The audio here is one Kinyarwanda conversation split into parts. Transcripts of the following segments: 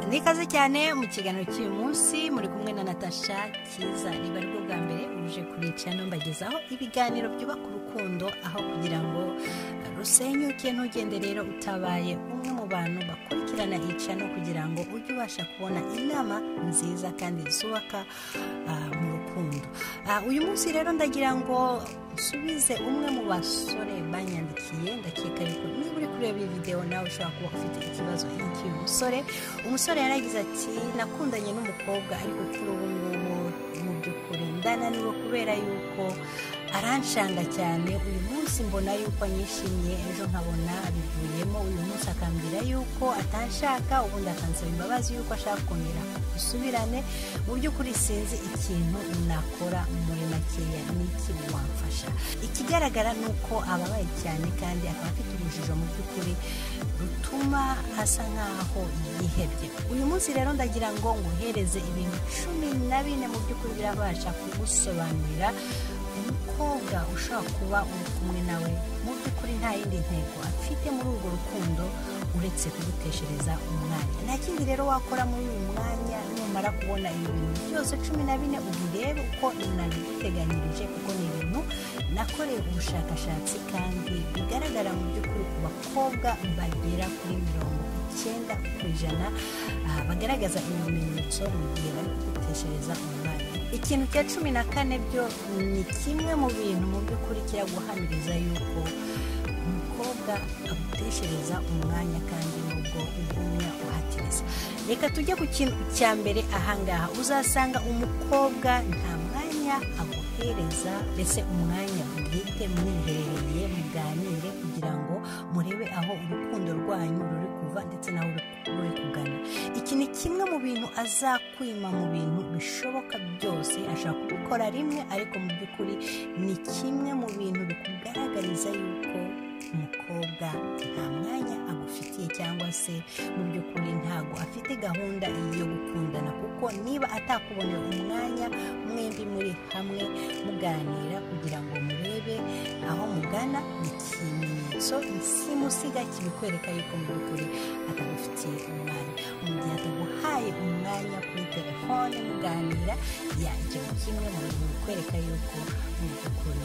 ni ikaze cyane mu kiganiro cy'uyu munsi muri kumwe na natasha cyiza niba ari bwo bwa mbere uje kubica mbagezaho ibiganiro byubaka urukundo aho kugira ngo rusenyuke ntugende rero utabaye umwe mu bantu bakurikirana icano kugira ngo ujye ubasha kubona inama nziza kandi zubaka ah, mu rukundo Ah, uyu munsi rero ndagira ngo nsubize umwe mu basore banyandikiye ndakeka ariko niba uri kureba iyi videwo nawe ushobora kuba ufite ikibazo nk'iki musore umusore yaragize ati nakundanye n'umukobwa ariko kuri ubu ngubu mu by'ukuri ndananiwe kubera yuko aranshanga cyane uyu munsi mbona yuko anyishimiye ejo nkabona abivuyemo uyu munsi akambwira yuko atanshaka ubundi akansaba imbabazi yuko ashaka kongera gusubirane mu by'ukuri sinzi ikintu nakora muri makeya n'iki wamfasha ikigaragara ni uko ababaye cyane kandi akaba afite urujijo mu by'ukuri rutuma asa nk'aho yihebye uyu munsi rero ndagira ngo nguhereze ibintu cumi na bine mu by'ukuri birabasha kugusobanurira umukobwa ushobora kuba uri kumwe nawe mu by'ukuri nta yindi ntego afite muri urwo rukundo uretse kuguteshereza umwanya nta kindi rero wakora muri uyu mwanya numara kubona ibi bintu byose cumi na bine ubirebe uko nabiguteganyirije kuko ni ibintu nakoreye ubushakashatsi kandi bigaragara mu by'ukuri ku bakobwa bagera kuri mirongo icyenda ku ijana ah, bagaragaza ibimenyetso mu gihe bari kuguteshereza umwanya ikintu cya cumi na kane byo ni kimwe mu bintu mu by'ukuri kiraguhamiriza yuko umukobwa aguteshereza umwanya kandi nubwo ugumya uhatiriza reka tujye ku kintu cya mbere ahangaha uzasanga umukobwa nta mwanya aguhereza mbese umwanya bwite mwiherereye muganire kugira ngo murebe aho urukundo rwanyu ruri kuva ndetse naho ruri- ruri kugana iki ni kimwe mu bintu azakwima mu bintu bishoboka byose ashaka kubikora rimwe ariko mu by'ukuri ni kimwe mu bintu bikugaragariza yuko umukobwa nta mwanya agufitiye cyangwa se mu by'ukuri ntabwo afite gahunda yo gukundana kuko niba atakubonera umwanya mwembi muri hamwe muganira kugira ngo murebe aho mugana ni ikimenyetso simusiga kibikwereka yuko mu by'ukuri atagufitiye umwanya mu gihe ataguhaye umwanya kuri telefone muganira ya icyo ni kimwe mu bintu bikwereka yuko mu by'ukuri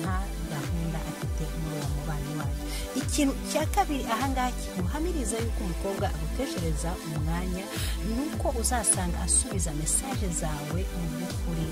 nta gahunda afite muri uwo mubano wanyu ikintu cya kabiri ahangaha kiguhamiriza yuko umukobwa aguteshereza umwanya ni uko uzasanga asubiza mesaje zawe mu by'ukuri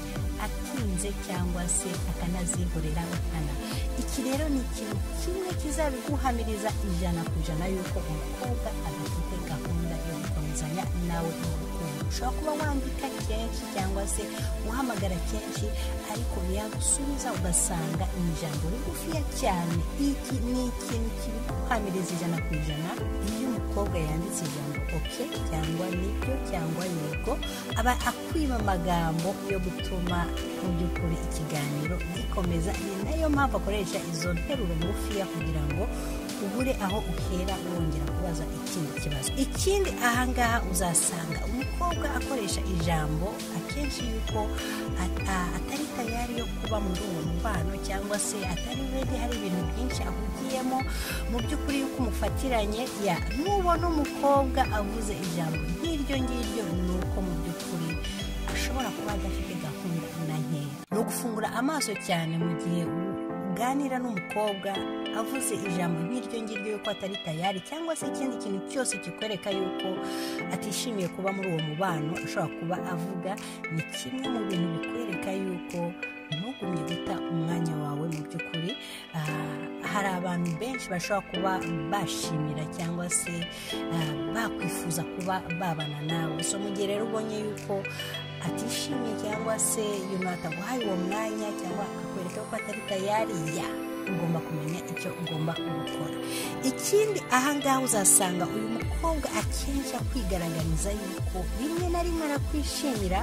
atinze cyangwa se akanazihorera nkana iki rero ni ikintu kimwe kizabiguhamiriza ijana ku ijana yuko umukobwa adafite gahunda yo gukomezanya nawe mu rukundo ushobora kuba wandika kenshi cyangwa se uhamagara kenshi ariko yagusubiza ugasanga ni ijambo rigufiya cyane iki ni ikintu kibiguhamiriza ijana ku ijana iyo umukobwa yanditse ijambo oke cyangwa nibyo cyangwa yego aba akwiba amagambo yo gutuma mu by'ukuri ikiganiro gikomeza ni nayo mpamvu akoresha izo nteruro ngufiya kugira ngo ubure aho uhera wongera kubaza ikindi kibazo ikindi ahangaha uzasanga umukobwa akoresha ijambo akenshi yuko ata- atari tayari yo kuba muri uwo mubano cyangwa se atari redi hari ibintu byinshi ahugiyemo mu by'ukuri yuko umufatiranye ya nubona umukobwa avuze ijambo nk'iryo ngiryo ni uko mu by'ukuri ashobora kuba adafite gahunda na nkeya ni ugufungura amaso cyane mu gihe uganira n'umukobwa avuze ijambo nk'iryo ngiryo yuko atari tayari cyangwa se ikindi kintu cyose kikwereka yuko atishimiye kuba muri uwo mubano ashobora kuba avuga ni kimwe mu bintu bikwereka yuko ntugumye guta umwanya wawe mu by'ukuri Ah, hari abantu benshi bashobora kuba bashimira cyangwa se ah, bakwifuza kuba babana nawe so mu gihe rero ubonye yuko atishimye cyangwa se yunatu ataguhaye uwo mwanya cyangwa akakwereka ko atari tayari ya ugomba kumenya icyo ugomba gukora ikindi ahangaha uzasanga uyu mukobwa akenshi akwigaragariza yuko rimwe na rimwe arakwishimira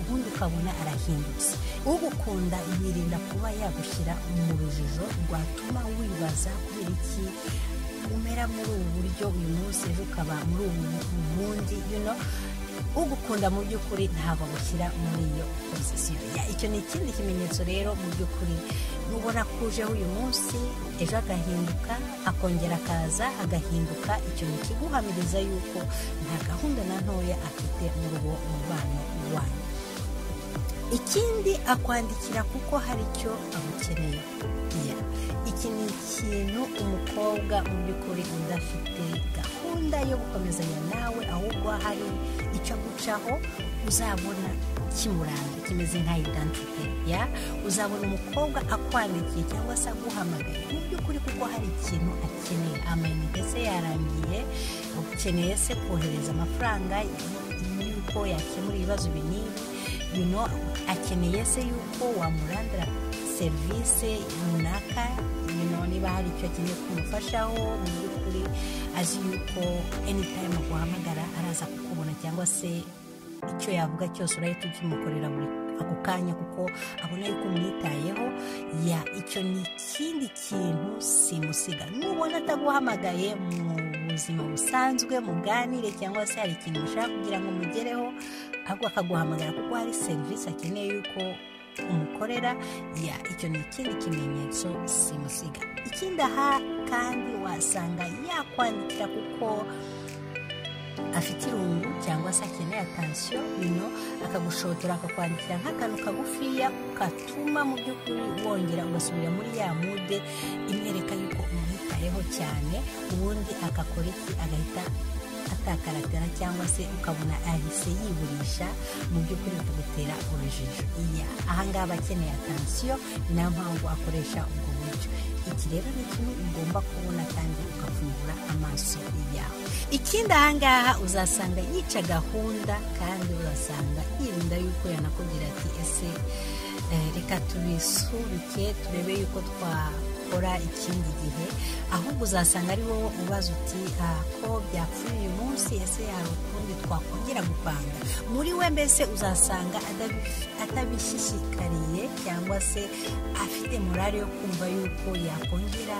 ubundi ukabona arahindutse ugukunda yirinda kuba yagushyira mu rujijo rwatuma wibaza kubera iki umera muri ubu buryo uyu munsi ejo ukaba muri ubu bundi you know, ugukunda mu by'ukuri ntabwo agushyira muri iyo pozisiyo Ya, icyo ni ikindi kimenyetso rero mu by'ukuri nubona ko ujeho uyu munsi ejo agahinduka akongera akaza agahinduka icyo ni ikiguhamiriza yuko nta gahunda na ntoya afite muri uwo mubano wanyu ikindi akwandikira kuko hari icyo amukeneye kubwira iki ni ikintu umukobwa mu by'ukuri udafite gahunda yo gukomezanya nawe ahubwo hari icyo agucaho uzabona kimuranga kimeze nka identite ya uzabona umukobwa akwandikiye cyangwa se aguhamagaye mu by'ukuri kuko hari ikintu akeneye amayinite se yarangiye ukeneye se kohereza amafaranga y'uko yakemura ibibazo binini you know, akeneye se yuko wamurandira serivisi runaka you know, niba hari icyo akeneye kumufashaho mu by'ukuri azi yuko anytime aguhamagara araza kukubona cyangwa se icyo yavuga cyose urahita ukimukorera buri ako kanya kuko abona yuko umwitayeho ya icyo ni ikindi kintu simusiga nubona ataguhamagaye mu buzima busanzwe muganire cyangwa se hari ikintu ushaka kugira ngo mugereho ahubwo akaguhamagara kuko hari serivisi akeneye yuko umukorera ya icyo ni ikindi kimenyetso simusiga ikindi aha kandi wasanga yakwandikira kuko afite irungu cyangwa se akeneye atansiyo bino akagushotora akakwandikira nk'akantu kagufiya katuma mu by'ukuri wongera ugasubira muri ya mude imwereka yuko umwitayeho cyane ubundi agakora iki agahita atakaratara cyangwa se ukabona ahise yiburisha mu by'ukuri akagutera urujijo iya ahangaha akeneye atansiyo ni nayo mpamvu akoresha ubwo buryo iki rero ni kimwe ugomba kubona kandi ugafungura amaso yawe ikindi ahangaha uzasanga yica gahunda kandi uzasanga yirinda yuko yanakubwira ati ese eh, reka tubisubike turebe yuko twakora ikindi gihe ahubwo uzasanga ari wowe ubaza uti "Ah, ko byapfuye uyu munsi ese hari ukundi twakongera gupanga muri we mbese uzasanga atabi- atabishishikariye cyangwa se afite morale yo kumva yuko yakongera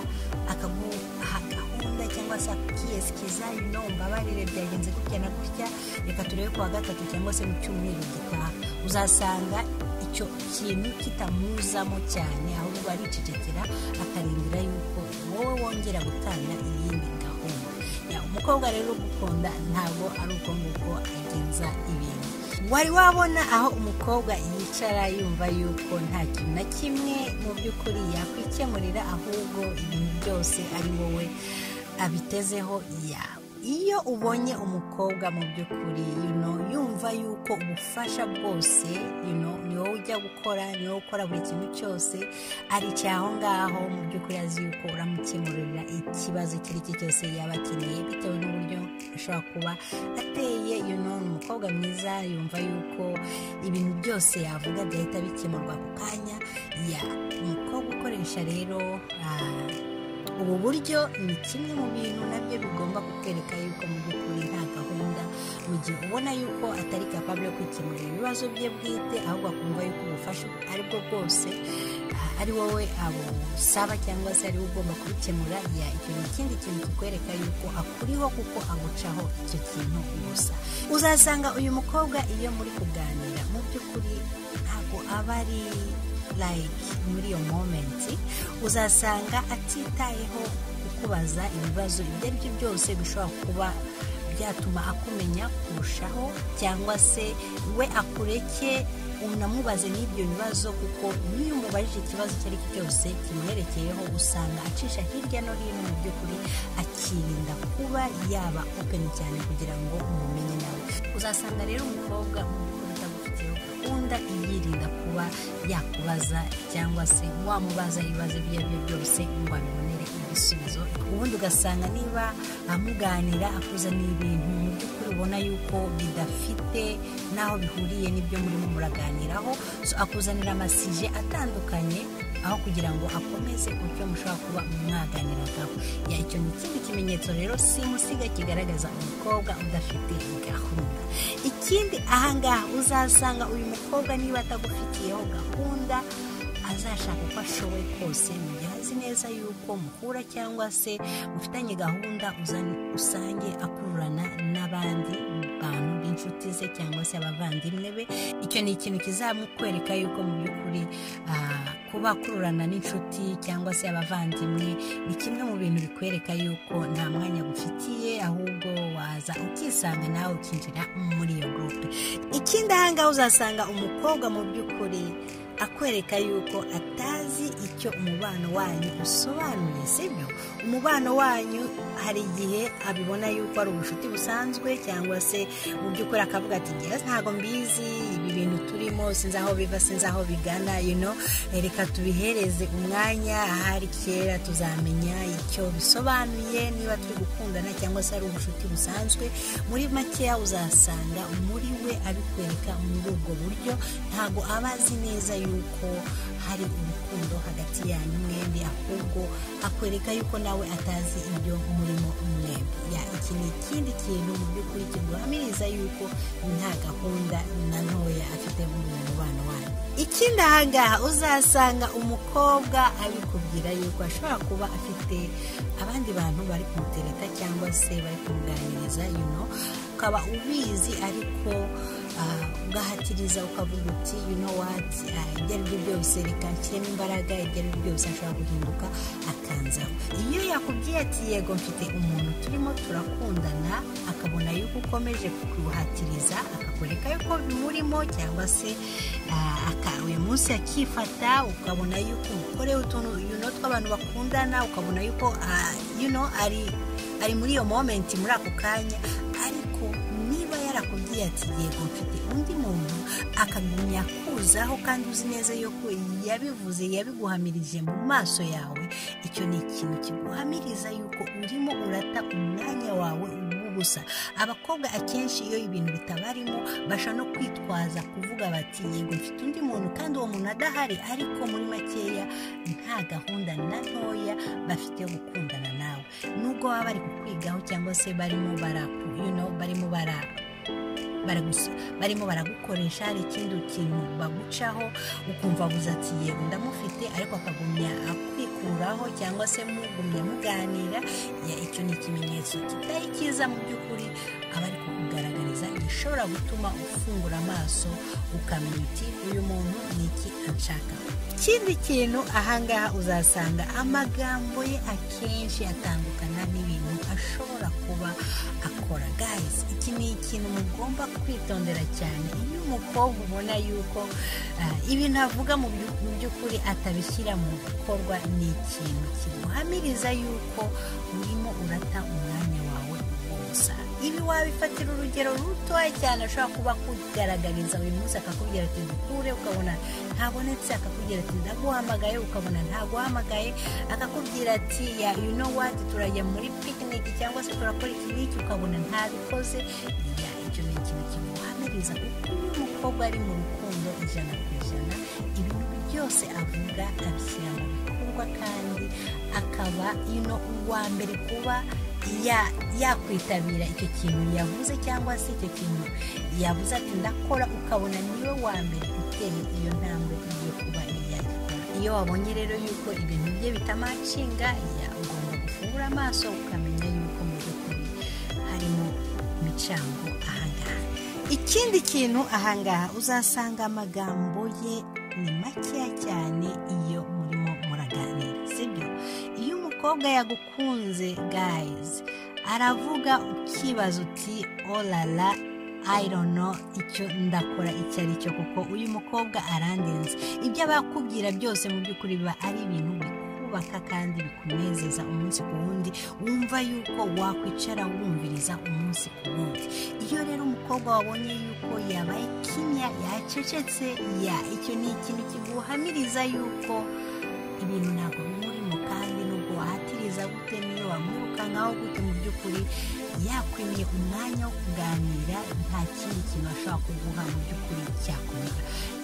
akaguha gahunda cyangwa se akiyesikiza ino mbabarire byagenze gutya na gutya reka turebe kuwa gatatu cyangwa se mu cyumweru gitaha uzasanga icyo kintu kitamuzamo cyane ahubwo aricecekera akarindira yuko wowe wongera gutanga iyindi gahunda Ya, umukobwa rero ugukunda ntabwo ari uko nguko agenza ibintu wari wabona aho umukobwa yicara yumva yuko nta kintu na kimwe mu by'ukuri yakwikemurira ahubwo ibintu byose ari wowe abitezeho yawe iyo ubonye umukobwa mu by'ukuri you know, yumva yuko ubufasha bwose you know, ni wowe ujya gukora ni wowe ukora buri kintu cyose aricaye aho ngaho mu by'ukuri azi yuko uramukemurira ikibazo icyo ari cyo cyose yaba akeneye bitewe n'uburyo ashobora kuba ateye you know, ni umukobwa mwiza yumva yuko ibintu byose yavuga byahita bikemurwa ako kanya ya umukobwa ukoresha rero ah, ubu buryo ni kimwe mu bintu nabyo bigomba kukwereka yuko mu by'ukuri nta gahunda mu gihe ubona yuko atari kapabure yo kwikemurira ibibazo bye bwite ahubwo akumva yuko ubufasha ari bwo bwose ah, ari wowe abusaba cyangwa se ari wowe ugomba kubikemura ya icyo ni ikindi kintu kikwereka yuko akuriho kuko agucaho icyo kintu gusa uzasanga uyu mukobwa iyo muri kuganira mu by'ukuri ntabwo aba ari like muri iyo moment uzasanga atitayeho kukubaza ibibazo ibyo ari byo byose bishobora kuba byatuma akumenya kurushaho cyangwa se we akureke unamubaze n'ibyo bibazo kuko n'iyo umubajije ikibazo icyo ari cyo cyose kimuherekeyeho usanga acisha hirya no hino mu by'ukuri akirinda kuba yaba open cyane kugira ngo umumenye nawe uzasanga rero umukobwa mu by'ukuri utagufitiyeho gahunda yirinda kuba yakubaza cyangwa se wamubaza ibibazo ibyo ari byo byose ngo abibonere ibisubizo ubundi ugasanga niba amuganira akuzaniye ibintu mu by'ukuri ubona yuko bidafite n'aho bihuriye n'ibyo murimo muraganiraho so akuzanira amasije atandukanye aho kugira ngo akomeze uburyo mushobora kuba mwaganiragaho ya icyo ni ikindi kimenyetso rero simusiga kigaragaza umukobwa udafite gahunda ikindi ahangaha uzasanga uyu mukobwa niba atagufitiyeho gahunda azashaka uko ashoboye kose mu gihe azi neza yuko muhura cyangwa se mufitanye gahunda uzan- usange akururana n'abandi bantu b'inshi inshuti ze cyangwa se abavandimwe be icyo ni ikintu kizamukwereka yuko mu by'ukuri ah, kuba akururana n'inshuti cyangwa se abavandimwe ni kimwe mu bintu bikwereka yuko nta mwanya gufitiye ahubwo waza ukisanga nawe ukinjira muri iyo gurupe ikindi aha ngaha uzasanga umukobwa mu by'ukuri akwereka yuko atazi icyo umubano wanyu usobanuye sibyo umubano wanyu hari igihe abibona yuko ari ubucuti busanzwe cyangwa se mu by'ukuri akavuga ati njyewe ntabwo mbizi ibi bintu turimo sinzi aho biva sinzi aho bigana you know reka tubihereze umwanya ahari kera tuzamenya icyo bisobanuye niba turi gukundana cyangwa se ari ubucuti busanzwe muri makeya uzasanga muri we abikwereka muri ubwo buryo ntabwo aba azi neza yuko hari urukundo hagati yanyu mwembi ahubwo akwereka yuko nawe atazi ibyo murimo mwembi Ya, iki ni ikindi kintu mu by'ukuri kiguhamiriza yuko nta gahunda na ntoya afite muri uyu mubano wanyu ikindi ahangaha uzasanga umukobwa abikubwira yuko ashobora kuba afite abandi bantu bari kumutereta cyangwa se bari kumuganiriza you know ukaba ubizi ariko ah, ugahatiriza ukavuga uti you know what ah, ibyo ari byo byose reka nshyiremo imbaraga ibyo ari byo byose ashobora guhinduka akanzaho iyo yakubwiye ati yego mfite umuntu turimo turakundana akabona yuko ukomeje kuguhatiriza akakwereka yuko bimurimo cyangwa se ah, aka- uyu munsi akifata ukabona yuko umukorewe utuntu you know, tw'abantu bakundana ukabona yuko ah, you know, ari ari muri iyo momenti muri ako kanya ariko niba yarakubwiye ati yego mfite undi muntu akagumya kuzaho kandi uzi neza yuko yabivuze yabiguhamirije mu maso yawe icyo ni ikintu kiguhamiriza yuko urimo urata umwanya wawe ubusa abakobwa akenshi iyo ibintu bitabarimo basha no kwitwaza kuvuga bati yego mfite undi muntu kandi uwo muntu adahari ariko muri makeya nta gahunda na ntoya bafite yo gukundana nawe nubwo baba bari kukwigaho cyangwa se barimo bara you know, barimo bara baragusa- barimo baragukoresha hari ikindi kintu bagucaho ukumva abuze ati yego ndamufite ariko akagumya akwikuraho cyangwa se mugumya muganira ya icyo ni ikimenyetso kitari cyiza mu by'ukuri aba ari kukugaragariza gishobora gutuma ufungura amaso ukamenya uti uyu muntu ni iki anshakaho ikindi kintu ahangaha uzasanga amagambo ye akenshi atandukana n'ibintu ashobora kuba akora gayizi iki ni ikintu mugomba kwitondera cyane iyo umukobwa ubona yuko ah, ibintu avuga mu byu- mu by'ukuri atabishyira mu bikorwa ni ikintu kiguhamiriza yuko urimo urata umwanya wawe gusa ibi wabifatira urugero rutoya cyane ashobora kuba akugaragariza uyu munsi akakubwira ati dukure ukabona ntabonetse akakubwira ati ndaguhamagaye ukabona ntaguhamagaye akakubwira ati ya you know what turajya muri picnic cyangwa se turakora iki n'iki ukabona ntabikoze ya icyo ni ikintu kimuhamiriza kuko iyo umukobwa ari mu rukundo ijana ku ijana ibintu byose avuga abishyira mu bikorwa kandi akaba ino uwa mbere kuba ya- yakwitabira icyo kintu yavuze cyangwa se icyo kintu yavuze ati ndakora ukabona niwe wa mbere uteye iyo ntambwe yo kuba yagikora iyo wabonye rero yuko ibintu bye bitamacinga ya ugomba gufungura amaso ukamenya yuko mu by'ukuri harimo imicango ahangaha ikindi kintu ahangaha uzasanga amagambo ye ni makeya cyane iyo murimo muraganira sibyo iyo umukobwa yagukunze gayizi aravuga ukibaza uti orara ayirono icyo ndakora icyo ari cyo kuko uyu mukobwa arandenze ibyo aba akubwira byose mu by'ukuri biba ari ibintu bikubaka kandi bikunezeza umunsi ku wundi wumva yuko wakwicara wumviriza umunsi ku wundi iyo rero umukobwa wabonye yuko yabaye kimya yacecetse ya icyo ni ikintu kiguhamiriza yuko ibintu ntabwo bimurimo kandi nubwo wahatiriza gute niyo wamwirukankaho gute mu by'ukuri yakwimiye umwanya wo kuganira nta kindi kintu ashobora kuguha mu by'ukuri cyakomera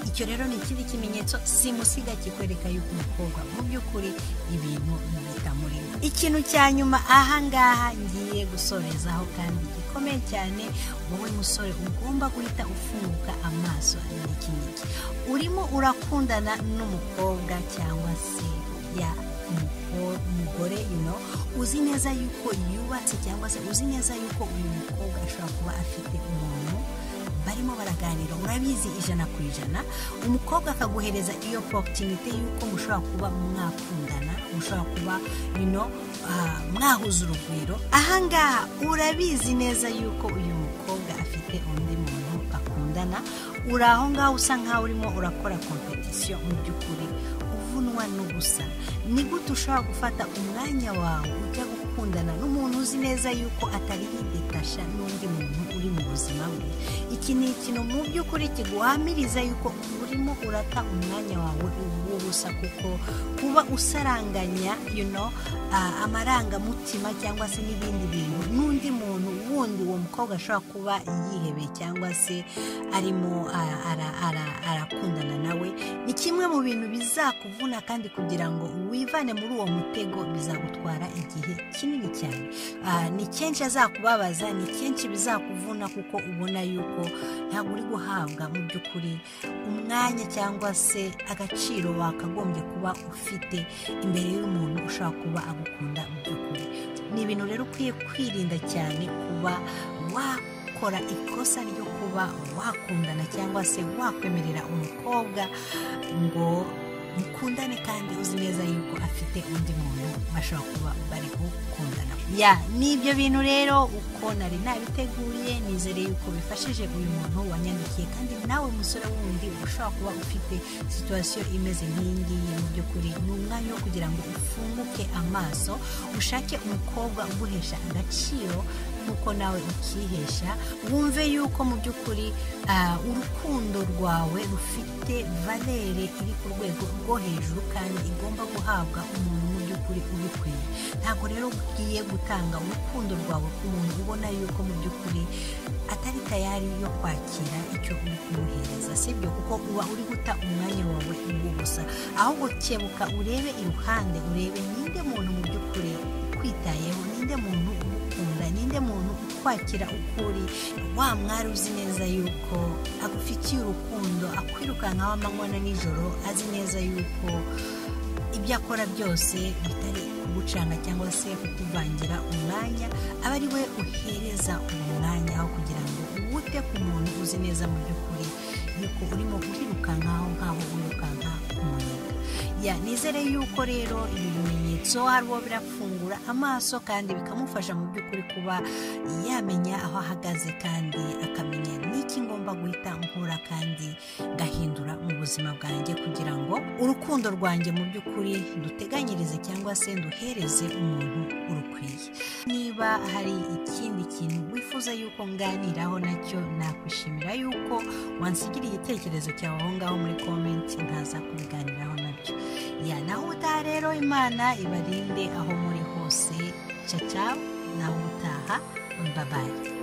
icyo rero ni ikindi kimenyetso simusiga kikwereka yuko umukobwa mu by'ukuri ibintu bitamurimo ikintu cya nyuma ahangaha ngiye gusorezaho kandi gikomeye cyane wowe musore ugomba guhita ufunguka amaso n'iki ngiki urimo urakundana n'umukobwa cyangwa se ya umuko- umugore you know, uzi neza yuko yubatse cyangwa se uzi neza yuko uyu mukobwa ashobora kuba afite umuntu mukaganira murabizi ijana ku ijana umukobwa akaguhereza iyo porutinite y'uko mushobora kuba mwakundana mushobora kuba bino mwahuza urugwiro ahangaha urabizi neza y'uko uyu mukobwa afite undi muntu bakundana uri aho ngaho usa nkaho urimo urakora kompetisiyo mu by'ukuri uvunwa n'ubusa ni gute ushobora gufata umwanya wawe ujya gukundana n'umuntu uzi neza y'uko atari yidetasha n'undi muntu uri mu buzima bwe iki ni ikintu mu by'ukuri kiguhamiriza y'uko urimo urata umwanya wawe w'ubusa kuko kuba usaranganya you know, ah, amarangamutima cyangwa se n'ibindi bintu n'undi muntu wundi uwo mukobwa ashobora kuba yihebeye cyangwa se arimo ah, ara- ara- arakundana nawe ni kimwe mu bintu bizakuvuna kandi kugira ngo wivane muri uwo mutego bizagutwara igihe kinini cyane Ah, ni kenshi azakubabaza ni kenshi bizakuvuna kuko ubona yuko ntabwo uri guhabwa mu by'ukuri umwanya cyangwa se agaciro wakagombye kuba ufite imbere y'umuntu ushobora kuba agukunda mu by'ukuri ni ibintu rero ukwiye kwirinda cyane kuba wakora ikosa ryo kuba wakundana cyangwa se wakwemerera umukobwa ngo mukundane kandi uzi neza yuko afite undi muntu bashobora kuba bari gukundana ya ni ibyo bintu rero uko nari nabiteguye nizere yuko bifashije uyu muntu wanyandikiye kandi nawe musore wundi ushobora kuba ufite situwasiyo imeze nk'iyi ngiyi mu by'ukuri ni umwanya wo kugira ngo ufunguke amaso ushake umukobwa uguhesha agaciro nk'uko nawe ukihesha wumve yuko mu by'ukuri ah, urukundo rwawe rufite valere iri ku rwego rwo hejuru kandi igomba guhabwa umuntu mu by'ukuri ubikwiye ntabwo rero ugiye gutanga urukundo rwawe ku muntu ubona yuko mu by'ukuri atari tayari yo kwakira icyo uri kumuhereza sibyo kuko uba uri guta umwanya wawe uwo gusa ahubwo kebuka urebe iruhande urebe ninde muntu mu by'ukuri ukwitayeho ninde muntu ugukunda ninde muntu ukwakira uko uri wa mwari uzi neza yuko agufitiye urukundo akwirukankaho amanywa na nijoro azi neza yuko ibyo akora byose bitari kugucanga cyangwa se kukuvangira umwanya aba ari we uhereza uwo mwanya aho kugira ngo uwute ku muntu uzi neza mu by'ukuri yuko urimo kwirukankaho nkaho wirukanka ku muyaga ya nizere yuko rero ibi bimenyetso hari uwo birafungura amaso kandi bikamufasha mu by'ukuri kuba yamenya aho ahagaze kandi akamenya n'iki ngomba guhita nkura kandi gahindura mu buzima bwanjye kugira ngo urukundo rwanjye mu by'ukuri duteganyirize cyangwa se duhereze umuntu urukwiye niba hari ikindi kintu wifuza yuko nganiraho nacyo nakwishimira yuko wansigira igitekerezo cyawe aho ngaho muri komenti nkaza kubiganiraho nabyo ya naho utaha rero imana ibarinde aho muri hose caca naho utaha babaye